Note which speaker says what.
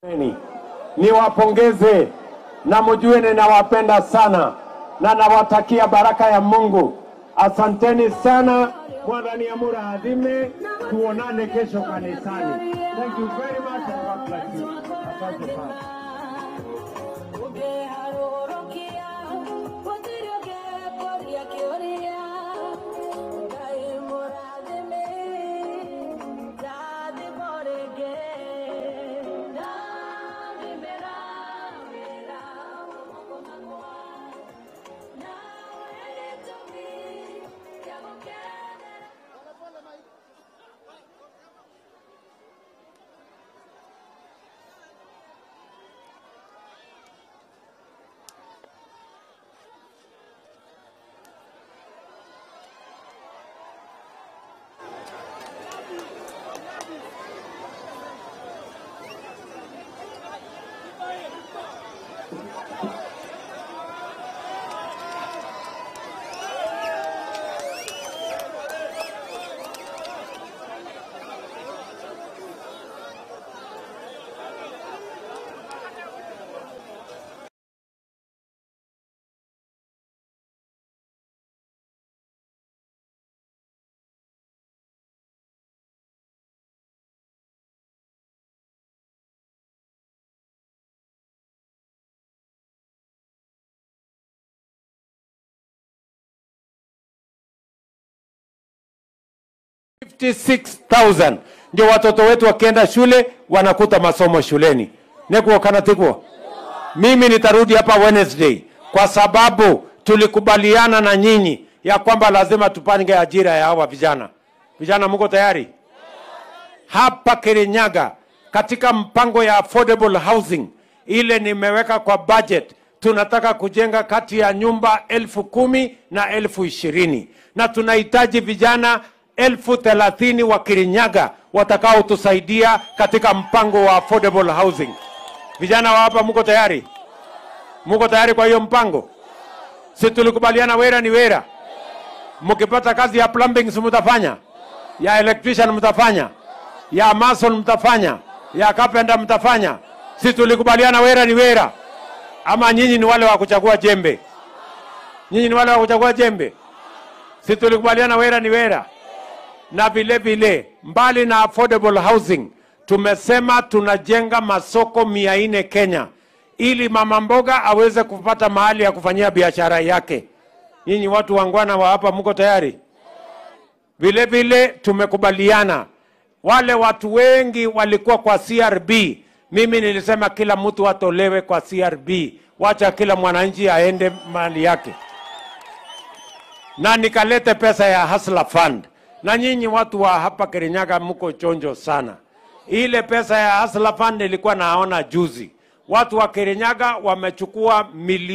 Speaker 1: Niwapongeze na mjue ninawapenda sana na nawatakia baraka ya Mungu. Asanteni sana. Mwadhani Amura adhime, tuonane kesho kanisani. Thank you very much and God bless you. Asante sana. $56,000 ndio watoto wetu wakienda shule wanakuta masomo shuleni. Nekuo kana tikuo. Mimi nitarudi hapa Wednesday kwa sababu tulikubaliana na nyinyi ya kwamba lazima tupange ajira ya hawa vijana. Vijana, mko tayari? Hapa Kirinyaga katika mpango ya affordable housing ile nimeweka kwa budget, tunataka kujenga kati ya nyumba elfu kumi na elfu ishirini na tunahitaji vijana elfu thelathini wa Kirinyaga watakaotusaidia katika mpango wa affordable housing. Vijana wa hapa mko tayari? Mko tayari kwa hiyo mpango? Si tulikubaliana wera ni wera. Mkipata kazi ya plumbing si mtafanya, ya electrician mtafanya, ya mason mtafanya, ya carpenter mtafanya. Si tulikubaliana wera ni wera? Ama nyinyi ni wale wa kuchagua jembe? Nyinyi ni wale wa kuchagua jembe? Si tulikubaliana wera ni wera? na vile vile mbali na affordable housing tumesema tunajenga masoko mia nne Kenya ili mama mboga aweze kupata mahali ya kufanyia biashara yake. Nyinyi watu wangwana wa hapa mko tayari? Vile vile tumekubaliana wale watu wengi walikuwa kwa CRB. Mimi nilisema kila mtu atolewe kwa CRB, wacha kila mwananchi aende mali yake, na nikalete pesa ya Hustler Fund na nyinyi watu wa hapa Kirinyaga mko chonjo sana. Ile pesa ya Hustler Fund nilikuwa naona juzi, watu wa Kirinyaga wamechukua milioni